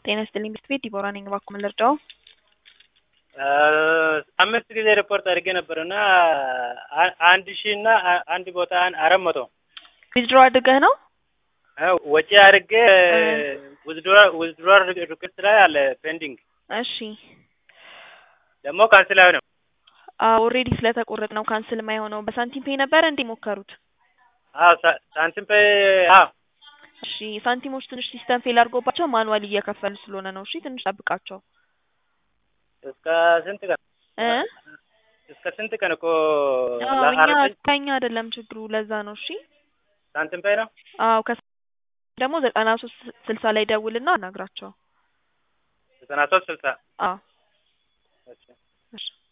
ጤና ይስጥልኝ ቤት ቤት ዲቦራ ነኝ። እባክዎ ምን ልርዳዎ? አምስት ጊዜ ሪፖርት አድርጌ ነበር እና አንድ ሺህ እና አንድ ቦታ አራት መቶ ዊዝድሮ አድርገህ ነው? ወጪ አድርጌ ውዝድሮ ሪኩዌስት ላይ አለ ፔንዲንግ እሺ ደግሞ ካንስል አይሆንም። ኦልሬዲ ስለተቆረጥ ነው ካንስል የማይሆነው። በሳንቲም ፔይ ነበረ እንዴ ሞከሩት? አዎ ሳንቲም ፔ አዎ እሺ ሳንቲሞች ትንሽ ሲስተም ፌል አድርጎባቸው ማኑዋል እየከፈሉ ስለሆነ ነው። እሺ ትንሽ ጠብቃቸው። እስከ ስንት ቀን እ እስከ ስንት ቀን እኮ አዎ እኛ ከኛ አይደለም ችግሩ ለዛ ነው። እሺ ሳንቲም ፔ ነው። አዎ ከ ደግሞ ዘጠና ሶስት ስልሳ ላይ ደውልና አናግራቸው። ዘጠና ሶስት ስልሳ አዎ እሺ እሺ